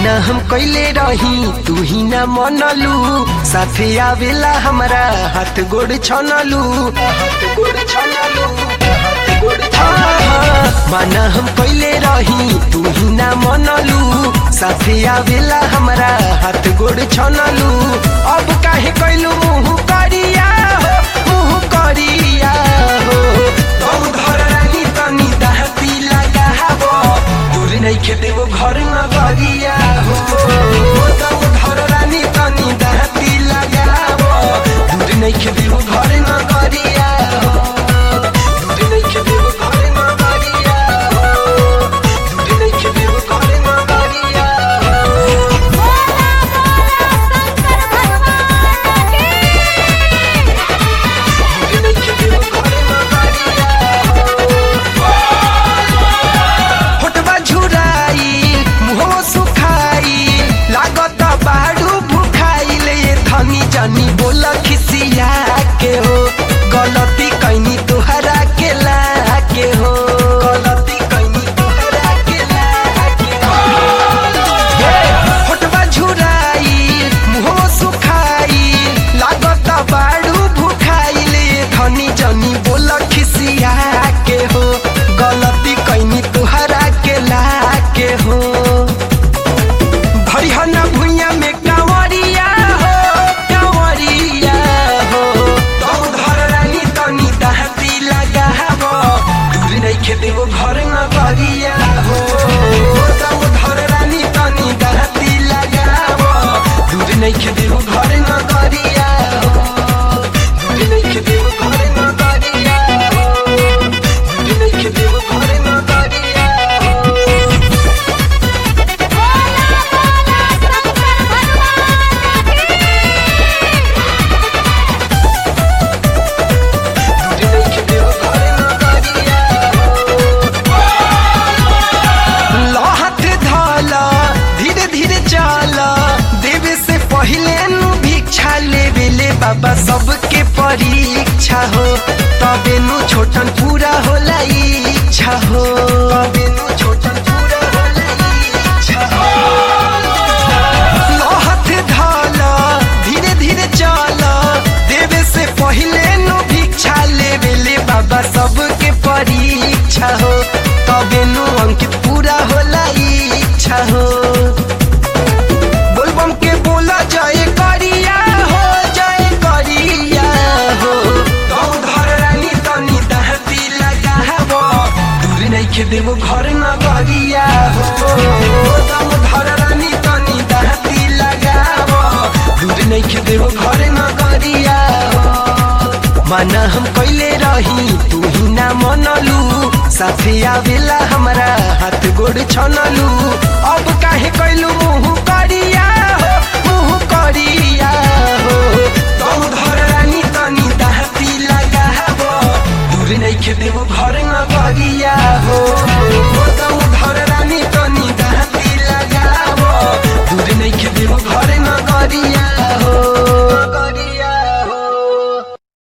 माना हम कैले रही तू ही ना मनलू साथे आवेला हमरा हाथ गोड़ छनलू हाथ गोड़ छनलू हाथ गोड़ छनलू माना हम कैले रही तू ही ना मनलू साथे आवेला हमरा हाथ गोड़ छनलू अब काहे कैलू मुंह करिया हो मुंह करिया हो तू घर रानी तनी दहती लगाबो दूर नहीं खेते वो घर न गरिया हो तब घर रानी तनी दहती लगाबो दूर नहीं खेते वो घर न गरिया हो दूर नहीं खेते वो घर न गरिया हो दूर नहीं खेते वो घर न गरिया हो दूर नहीं खेते वो घर न गरिया हो होटवा झुराई मुहो सुखाई लागत बाड़ू भुखाई ले धनी जानी बोल खिसिया के हो गलती कैनी तोहरा के ला के हो गलती कैनी तोहरा के ला के हो होटवा झुराई मुहो सुखाई लागत बाड़ू भुखाई ले धनी जानी बोल खिसिया के हो गलती कैनी तुहरा के ला के हो भरिहना भुइया में कांवरिया हो कांवरिया हो तब घर रानी तनी दहती लगाबो दूर नहीं खेते वो घर न गरिया हो तब घर रानी तनी दहती लगाबो दूर नहीं खेते वो घर न गरिया हो दूर नहीं खेते वो घर न गरिया हो दूर नहीं खेते वो घर न गरिया हो लहत धाला धीरे धीरे चाला देवे से पहले नु भिक्षा लेवे ले बाबा सबके परीक्षा हो तबे नु छोटन पूरा होला इच्छा हो तबे नु छोटन पूरा होला इच्छा हो लहत धाला धीरे धीरे चाला देवे से पहले नु भिक्षा लेवे ले बाबा सबके परीक्षा हो तबे नु अंकित पूरा होला इच्छा हो बोलबम के बोला जाए करिया हो जाए करिया हो तौ घर रानी तनी दहती लगाबो दूर नहीं के देबो घर न गरिया हो तौ घर रानी तनी दहती लगाबो दूर नहीं के देबो घर न गरिया हो माना हम कैले रही तू ही ना मनलू साथे आवेला हमरा हाथ गोड़ छनलू अब काहे कैलू मुंह करिया हो मुंह करिया हो तौ घर रानी तनी दहती लगाबो दूर नहीं खेते वो घर न गरिया हो